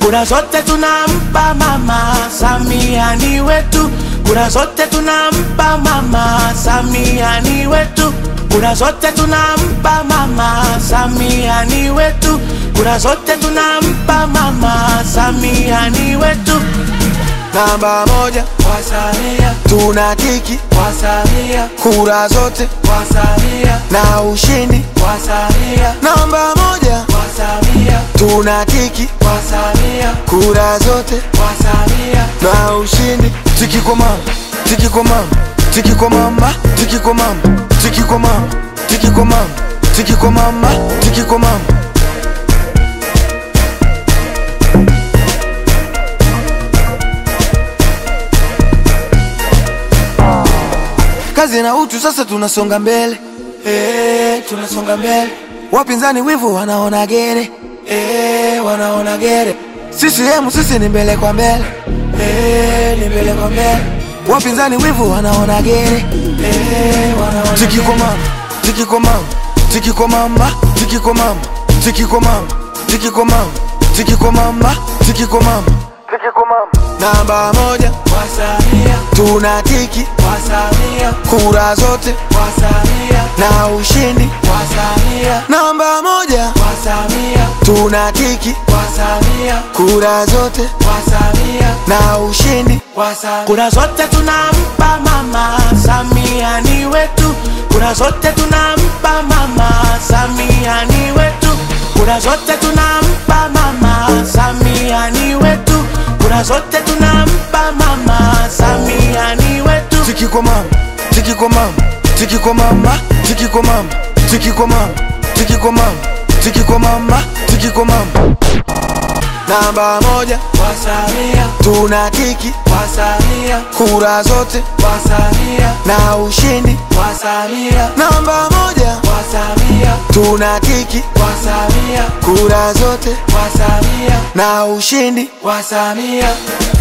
kura zote tunampa mama Samia ni wetu, kura zote tunampa mama Samia ni wetu, kura zote tunampa mama Samia ni wetu, kura zote tunampa mama Samia ni wetu. Namba moja kwa Samia, tunatiki kwa Samia, kura zote kwa Samia, na ushindi. kwa Samia, Namba moja kwa Samia, tunatiki kwa Samia, kura zote kwa Samia, na ushindi. Tiki kwa mama, tiki kwa mama, tiki kwa mama, tiki kwa mama, tiki kwa mama, tiki kwa mama, tiki kwa mama, tiki kwa mama. Kazi na utu, sasa tunasonga mbele eh, tunasonga mbele, wapinzani wivu wanaona gere eh, wanaona gere, CCM sisi ni mbele kwa mbele eh, ni mbele kwa mbele, wapinzani wivu wanaona gere eh, wanaona tiki kwa mama tiki kwa mama tiki kwa mama tiki kwa mama tiki kwa mama tiki kwa mama tiki kwa mama tiki kwa mama tiki kwa mama namba moja kwa Samia, tuna tiki kwa Samia, kura zote kwa Samia, na ushindi kwa Samia, namba moja kwa Samia, tuna tiki kwa Samia, kura zote kwa Samia, na ushindi kwa Samia, Kura zote tunampa mama Samia ni wetu, kura zote tunampa mama Samia ni wetu, kura zote tunampa mama Samia ni wetu, kura zote tunampa mama Samia ni wetu. Tiki kwa mama, tiki kwa mama, tiki kwa mama, tiki kwa mama, tiki kwa mama, tiki kwa mama, tiki kwa mama, tiki kwa mama. Namba moja kwa Samia, tuna tiki kwa Samia, kura zote kwa Samia, na ushindi. kwa Samia, Namba moja kwa Samia, tuna tiki kwa Samia, kura zote kwa Samia, na ushindi. kwa Samia.